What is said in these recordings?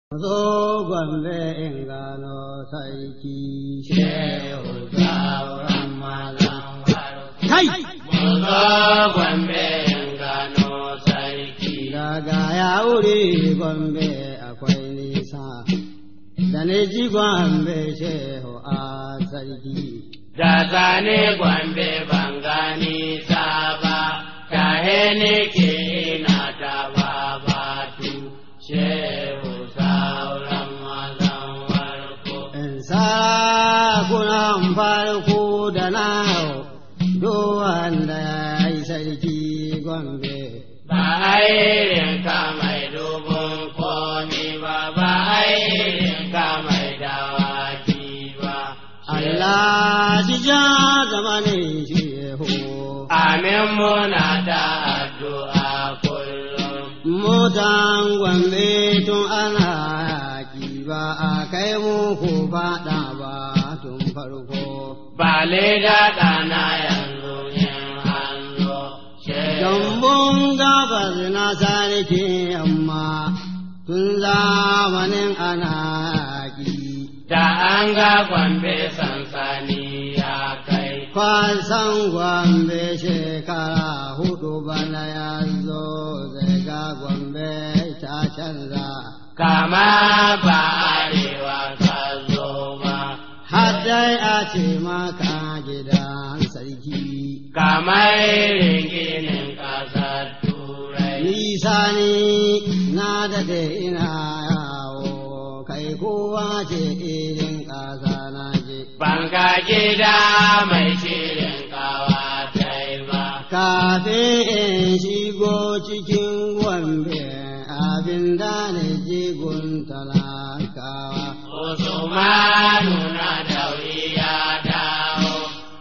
Zo gwambe in gano sarki shehu sauran mazan Kai! Muzo gwambe in gano sarki. Daga ya wuri gwambe akwai nisa, da ne ji gwambe shehu a sarki. Da zane gwambe ban gani ta ba, ta ne ke ina ta ba batu. Shehu sauran mazan warko. In sarakunan farko da na do wanda ya yi sarki gwambe. Ba airin ka mai dubun komi ba, ba airin ka mai dawaki ba. Allah shi ja zamanin shehu. Amin muna da addu'a kullum. Mutan gwambe tun ana yaƙi ba a kai muku faɗa ba tun farko. Ba leda ɗana yanzu in hanzo. Jambun gabas na sarki amma tun zamanin ana yaƙi. Da an ga gwambe sansani ya kai. Kwasan gwambe shekara hudu bana ya zo zai ga gwambe ta canza. Kama ba arewa ka zo ba. Haddai a ce maka gidan sarki. Kamar ginin ƙasar Turai. Nisa ni na daɗe ina yawo, kai kowa ce irin ƙasa na je. Banka gida mai shirin kawatai ba. Kafin in shigo cikin gombe abin da na je gun talakawa. Usmanu na dauri ya dawo,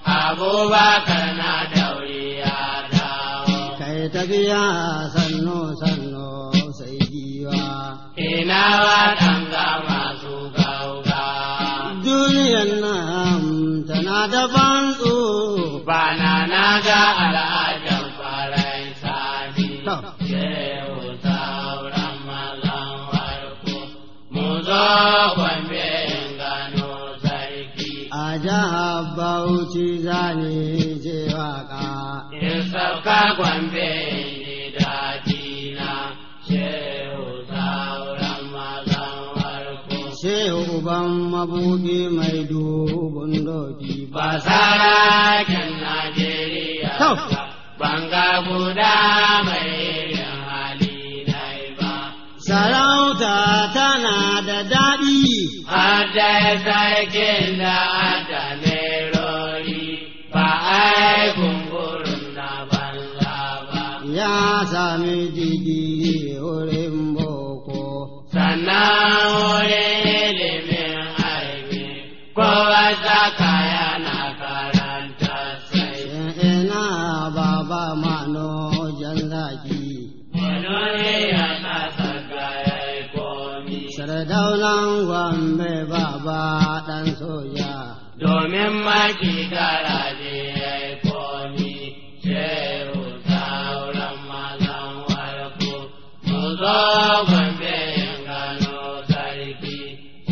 Abubakar na dauri ya dawo. Kai tafiya sannu sannu sai giwa. Ina waɗanga masu gauga. Duniyan nan tana da ban tsoro. Bana na ga al'ajan farai sani. To. Shehu sauran mazan warko. Mu zo gwambe in gano sarki. A jihar Bauchi zane je waka. In sauka gwambe in ji daɗina. Shehu sauran mazan warko. Shehu uban mabuɗi mai dubun doki ba. Ba sarakin Najeriya To. ba, banga guda mai irin hali nai ba. Sarauta tana da daɗi. Hada sarkin da ada nerori, ba ai gungurun na banza ba. Ya sami digiri wurin boko. Sannan wurin ilimin aiki, kowa zaka yana karanta sai. Ina baba mano jan zaki. Wani ya kasa kayan komi. Sardaunan Gombe baba ɗan soja. domin maki garaje ya yi komi, shehu sauran mazan warko, mu zo gwambe yin gano sarki.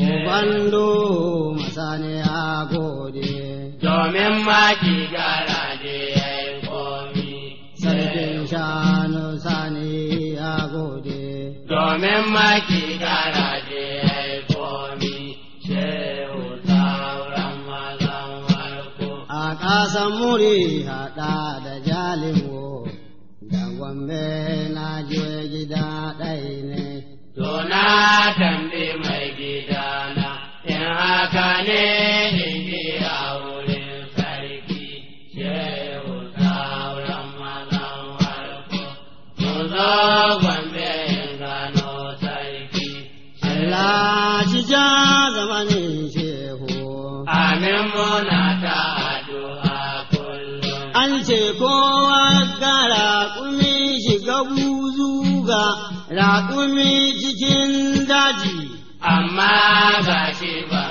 Ubando masane a gode. Domin maki garaje ya yi komi, Sarkin shanu sani a gode. domin maki garaje ya yi komi, shehu sauran mazan warko. A ƙasan muri haɗa da jalingo. Da Gombe na je gida ɗai ne. Dona tambi mai gidana, in haka ne in ji a wurin sarki, shehu sauran mazan warko. Mu zo gwambe in gano sarki, Allah shi ja zamanin shehu. amin muna ta addu'a kullum. An ce kowa ga raƙumi shiga buzu ga raƙumi cikin daji. Amma ga shi ba